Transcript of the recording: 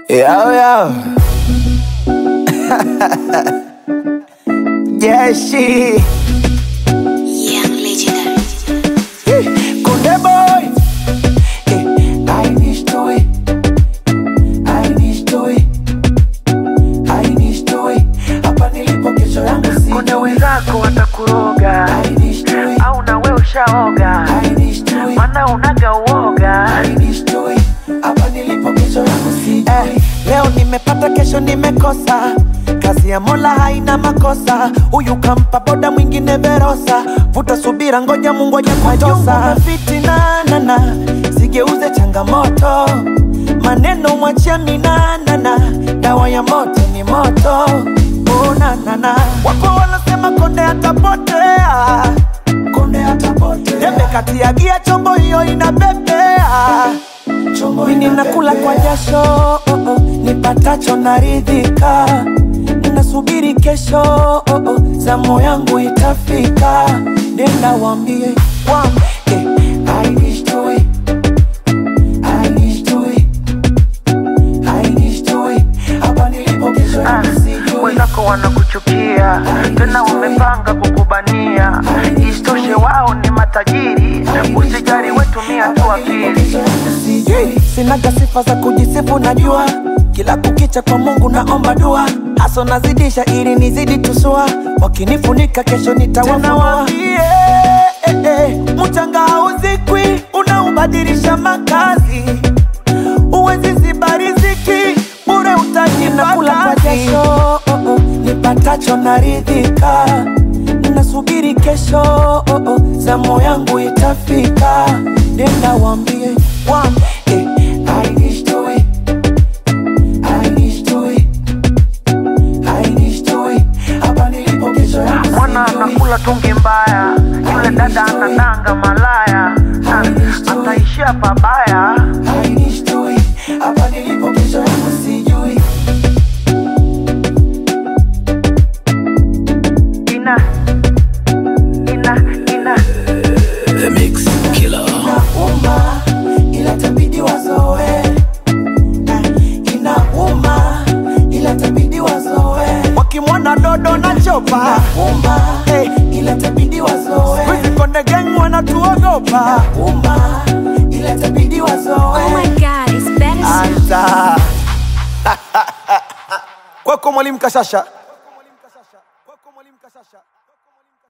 Yo, yo. Jeshi. Young legendary. Kunde boy. Eh, I need to it. I need to it. I need to it. Hapa nilipo kesho yangu si. Kuna wenzako watakuroga I need to it. au na we ushaoga, I need to it. mana unaga uoga. I need to it. Hapa nilipo kesho yangu si. Eh, leo nimepata kesho nimekosa kazi ya mola haina makosa huyu kampa boda mwingine verosa vuta subira ngoja mungu aje kutosa fitinanana sigeuze changamoto maneno mwachia minanana dawa ya moto ni moto unanana wapo wanasema konde atapotea konde atapotea tembe kati ya gia chombo hiyo inapepea mimi nakula kwa jasho oh, oh, nipatacho naridhika nasubiri kesho oh, oh, zamu yangu itafika nenda wambie wambie I need to it. I need to it. I need to it. Hapa nilipo kesho Ah, yangu sijui. Wenzako wanakuchukia tena wamepanga kukubania, isitoshe wao ni matajiri. Usijali, wetumia tu akili. Sijui, sinaga sifa za kujisifu najua kila kukicha kwa mungu naomba dua haso nazidisha ili nizidi tusua wakinifunika kesho nitawafunua eh, eh, mchanga hauzikwi unaubadilisha makazi uwezi ziba riziki bure utajinakula kwa jasho oh, oh, nipatacho naridhika nasubiri kesho oh, oh, zamu yangu itafika nenda wambie wambie I need to it. I need to it. I need to it. Hapa nilipo kesho yangu Mwana sijui. anakula tungi mbaya, yule dada anadanga malaya, na ataishia pabaya. I need to it. Hapa nilipo kesho yangu sijui. Ina ina ina Inauma, ila tabidi wazoe. Eh, Inauma, ila tabidi wazoe. Wakimwona dodo na chopa uma, hey, ila tabidi wazoe. Wizi konde gang wanatuogopa uma, ila tabidi wazoe. Oh my god, it's better. Anza kwako mwalimu Kashasha